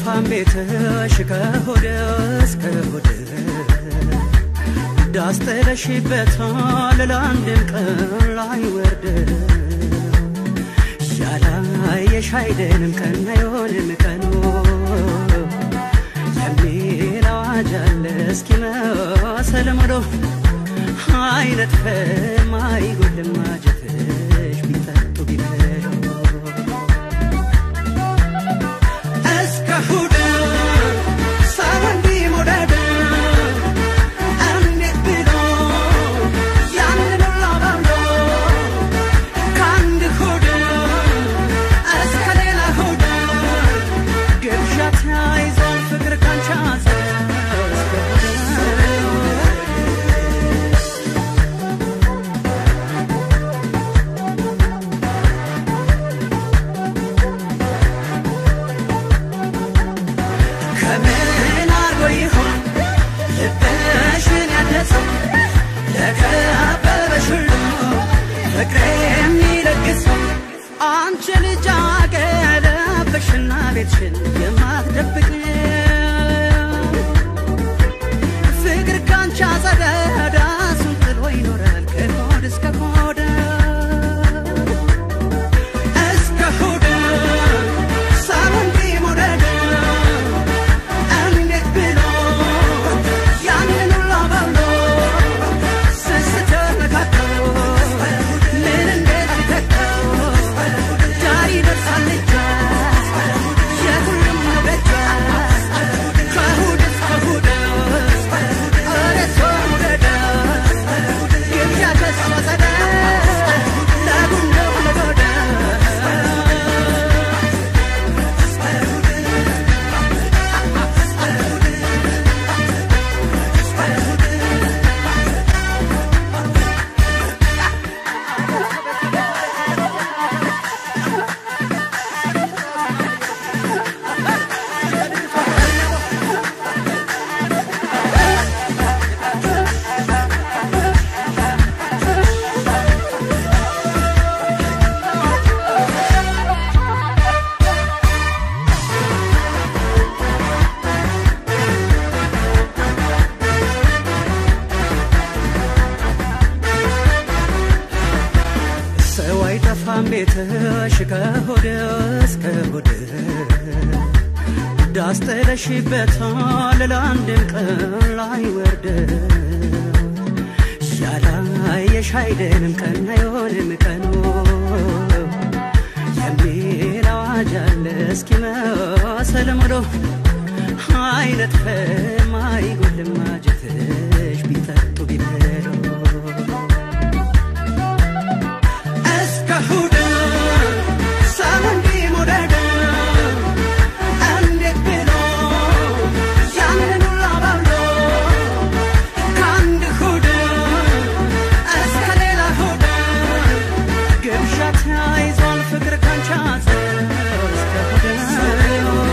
አይጠፋም ቤትሽ ከሆድ እስከ ሆድ ዳስ ጥለሽበታል ለአንድም ቀን ላይ ወርድ ያላየሽ አይደለም ቀን አይሆንም ቀኑ የሚል አዋጅ አለ እስኪመሰል ሙሉ አይነጥፍም አይጎልም ማጀትሽ ቢጠጡ ቢበሉ እስከ እሑድ ሰው እንዲህ መውደድ እንዴት ብሎ ያንን ሁሉ አባብሎ ከአንድ እሑድ እስከ ሌላ እሑድ ግብዣ ተያይዟል ፍቅር ካንቺ አዘን እስከ እሑድ ከምን አርጎ ይሆን ልብሽን ያነጸው ለከበበሽ ሁሉ ፍቅር የሚለግሰው አንቺ ልጅ አገለበሽና ቤትሽን የማትደብቅ ፍቅር ካንቺ አጸደ ዳሱን ጥሎ ይኖራል ከሆድ እስከ ሆድ እስከ ሆድ ሰው እንዲህ መውደድ እንዴት ብሎ ያንን ሁሉ አባብሎ ስስት ነካከው ምን እንዴት ቢተካው ዳር ይደርሳል እጇ የሁሉም ነው በጇ ከእሑድ እስከ እሑድ ኧረ ሰው መውደድ ግብዣ ከሷ ጸዳ ለጉንደው ለጎዳ ሰው አይጠፋም ቤትሽ ከሆድ እስከ ሆድ ዳስ ጥለሽበታል ለአንድም ቀን ላይ ወርድ ያላየሽ አይደለም ቀን አይሆንም ቀኑ የሚል አዋጅ አለ እስኪመሰል ሙሉ አይነጥፍም አይጎልም ማጀትሽ ቢጠጡ ቢበሉ እስከ እሑድ ሰው እንዲህ መውደድ እንዴት ብሎ ያንን ሁሉ አባብሎ ከአንድ እሑድ እስከ ሌላ እሑድ ግብዣ ተያይዟል ፍቅር ካንቺ አዘን እስከ እሑድ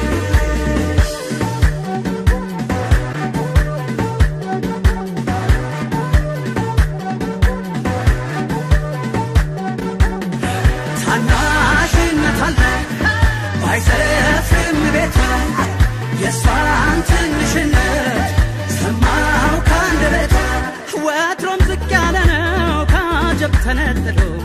ታናሽነት አለ ባይሰፍርም ቤቷ የእሷን ትንሽነት ሰማው ከአንደበቷ ወትሮም ዝቅ ያለ ነው ካጀብ ተነጥሎ